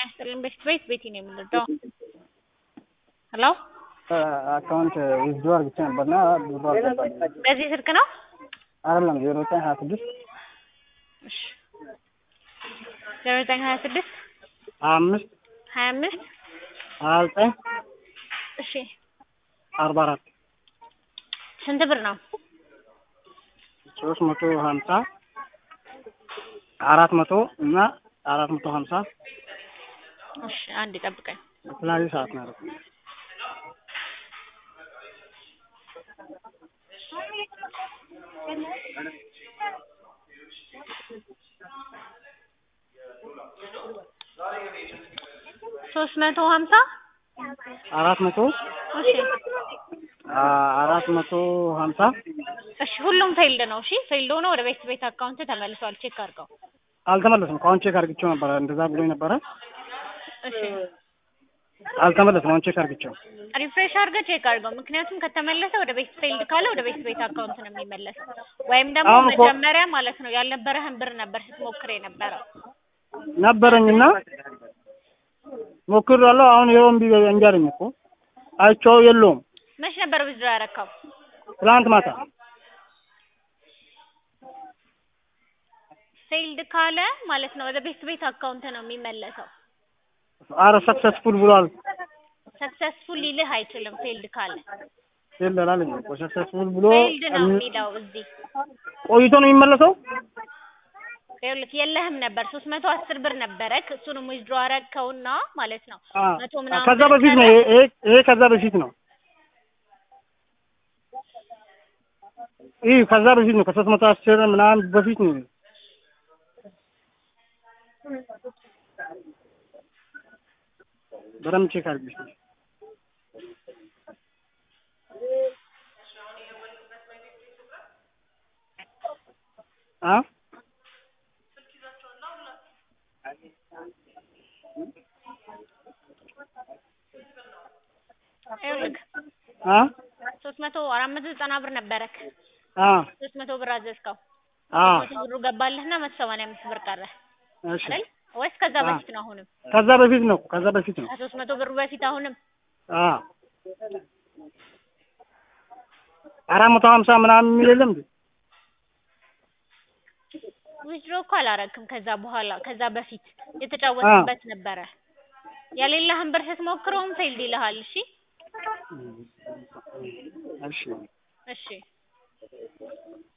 ይስጥልኝ ቤት ቤት ቤቴ ነው የምንወደው። ሄሎ አካውንት ዊዝድሮ አድርግቼ ነበርና ብሩ አልገባልኝም። በዚህ ስልክ ነው? አይደለም ዜሮ ዘጠኝ ሀያ ስድስት እሺ ዜሮ ዘጠኝ ሀያ ስድስት ሀያ አምስት ሀያ አምስት ሀያ ዘጠኝ እሺ አርባ አራት ስንት ብር ነው? ሶስት መቶ ሀምሳ አራት መቶ እና አራት መቶ ሀምሳ እሺ አንድ ጠብቀኝ። በተለያዩ ሰዓት ነው ያደረኩት። ሶስት መቶ ሀምሳ አራት መቶ እሺ አራት መቶ ሀምሳ እሺ ሁሉም ፌልድ ነው። እሺ ፌልድ ሆኖ ወደ ቤት ቤት አካውንት ተመልሷል። ቼክ አድርገው። አልተመለስም። ከአሁን ቼክ አድርግቼው ነበረ እንደዛ ብሎኝ ነበረ። እሺ አልተመለስም። አሁን ቼክ አድርግቼው ሪፍሬሽ አድርገህ ቼክ አድርገው። ምክንያቱም ከተመለሰ ወደ ቤት ፌልድ ካለ ወደ ቤት ቤት አካውንት ነው የሚመለስ። ወይም ደግሞ አሁን እኮ- መጀመሪያ ማለት ነው ያልነበረህን ብር ነበር ስትሞክር የነበረው። ነበረኝና ሞክሬዋለሁ። አሁን ይኸው እምቢ እንጂ አለኝ እኮ አይቼው የለውም። መች ነበር ዊዝድሮ ያረካው? ትላንት ማታ ፌልድ ካለ ማለት ነው ወደ ቤት ቤት አካውንት ነው የሚመለሰው። አረ ሰክሰስፉል ብሏል። ሰክሰስፉል ሊልህ አይችልም ፌልድ ካለ። የለም አለኝ እኮ ሰክሰስፉል ብሎ ፌልድ ነው የሚለው እዚህ ቆይቶ ነው የሚመለሰው። ይኸውልህ የለህም ነበር ሶስት መቶ አስር ብር ነበረክ እሱንም ዊዝድሮ አረግከውና ማለት ነው አ መቶ ምናምን ከዛ ብር በፊት ነው ቀረ። ይሄ ይሄ- ይሄ ከዛ በፊት ነው። ይህ ከዛ በፊት ነው። ከሶስት መቶ አስር ምናምን በፊት ነው። በደምብ ቼክ አድርጊ እስኪ። አ ይኸውልህ አ ሶስት መቶ አራት መቶ ዘጠና ብር ነበረክ አ ሶስት መቶ ብር አዘዝከው አ መቶ ብሩ ገባልህና መቶ ሰማንያ አምስት ብር ቀረ እሺ አይደል ወይስ ከዛ አ በፊት ነው አሁንም ከዛ በፊት ነው። ከዛ በፊት ነው። ከሶስት መቶ ብሩ በፊት አሁንም አ አራት መቶ ሀምሳ ምናምን የሚል የለም እንዴ? ዊዝድሮ እኮ አላረግክም ከዛ በኋላ ከዛ በፊት የተጫወትክበት ነበረ የሌለህን ብር ስትሞክረውም ፌልድ ይልሃል እሺ እሺ እሺ